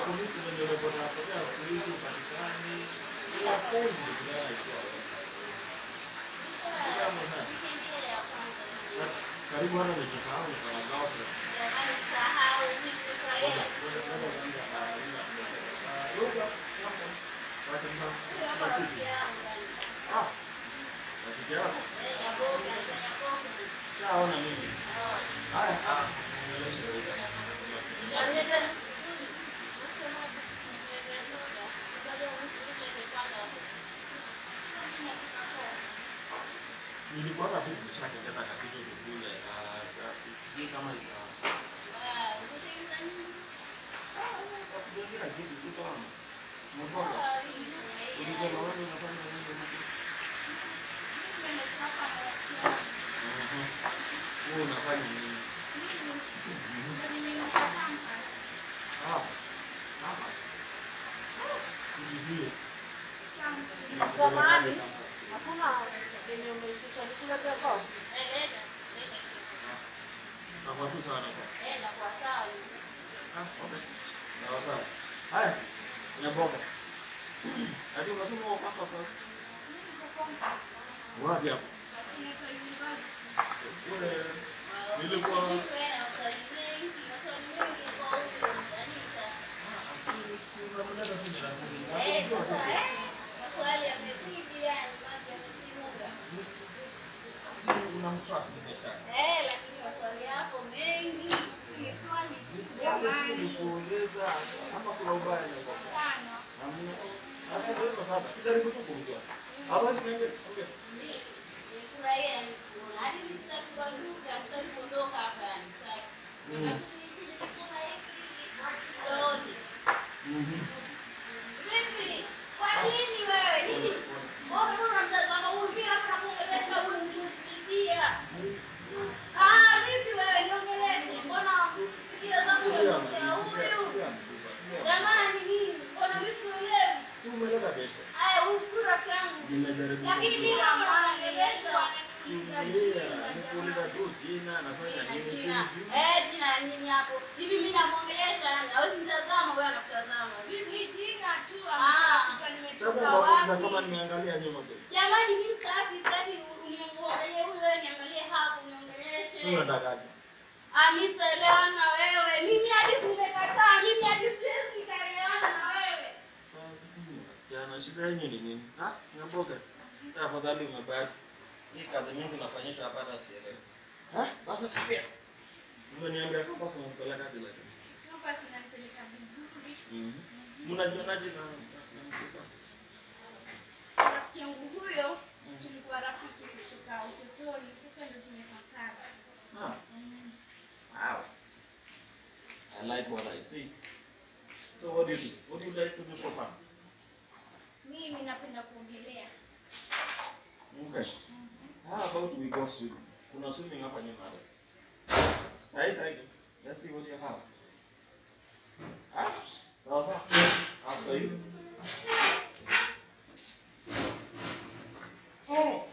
polisi ndio wamepata potea siku hizi patikani. Last time tulikutana ikiwa wewe. Kitambo sana. Na- Karibu hata nikisahau nikana girlfriend. Ngoja, ngoja, ngoja kwanza, ah, ila- ah, ngoja, hapo. Wacha na- na kitu. Ah, rafiki yako. Shaona mimi. Haya, ah, nieleweshe wewe. Nilikuwa hata tu nimeshatengeza kakitu tukuze. ah, ah, sijui kama ita- Kujenga kitu si sawa. Umetoka? Ulisema wewe unafanya nini huku? Mhm. Wewe unafanya nini? Ah, hapa. Kujizie. Samahani. Hakuna yenye umeitisha nikulete kwa? Nakuwa tu sawa na kwa. Ah, okay. Sawa sawa. Haya, nyaboga. Hadi unasema uko hapa sasa. Wapi hapo? Kule nilikuwa Ah, si si unapeleka tu jirani. Hakujua tu. Si unamtrust biashara. Swali tu ni kuongeza ama kuna ubaya ni kwa Hamna. Sasa ndio hivyo sasa. Jaribu tu kumjua. Hawezi niambia. Okay. Mm. Mhm. Vipi? Kwa nini wewe? Nini? Mbona unamtazama huyu mimi hapa nakuongelesha huyu nikupitia? Ah, vipi wewe niongeleshe? Mbona fikira zangu unamsikia huyu? Jamani nini? Mbona mimi sikuelewi? Si umeleta pesa. Aya, huyu huyu rafiki yangu. Nimejaribu. Lakini mimi kama naongelesha Tulia, nikuuliza tu jina, nafanya nini, si mjui. Eh, jina ya nini hapo? Hivi mimi namuongelesha yani, hawezi nitazama wewe anakutazama. Vipi jina tu amekuta Sasa nimetoka nauliza wapi? kama nimeangalia nyuma kweli. Jamani, mimi sitaki sitaki uniangalie huyu wewe, niangalie hapo, Si uniongeleshe. unatakaje? Ah, mimi sielewana na wewe. Mimi hadi simekataa, mimi hadi siwezi nikaelewana na wewe. Wasichana, shida yenyu ni nini? Ah, nyamboga. Tafadhali umebaki. Hii kazi mingi nafanyisha hapa hata sielewi. Ah, basi pia. Umeniambia kama sio mpeleka kazi lakini. Hapa sinanipeleka vizuri. Mhm. Mnajionaje na na msiba? Rafiki yangu huyo tulikuwa rafiki kutoka utotoni, sasa ndio tumepatana. Ah, Mm. wow. I like what I see. So what do you do? What do you like to do for fun? Mimi napenda kuogelea. Okay. How about we go swimming? Kuna swimming hapa nyuma hata. Sahi sahi. Let's see what you have. Ah, sawa sawa. After you. Oh.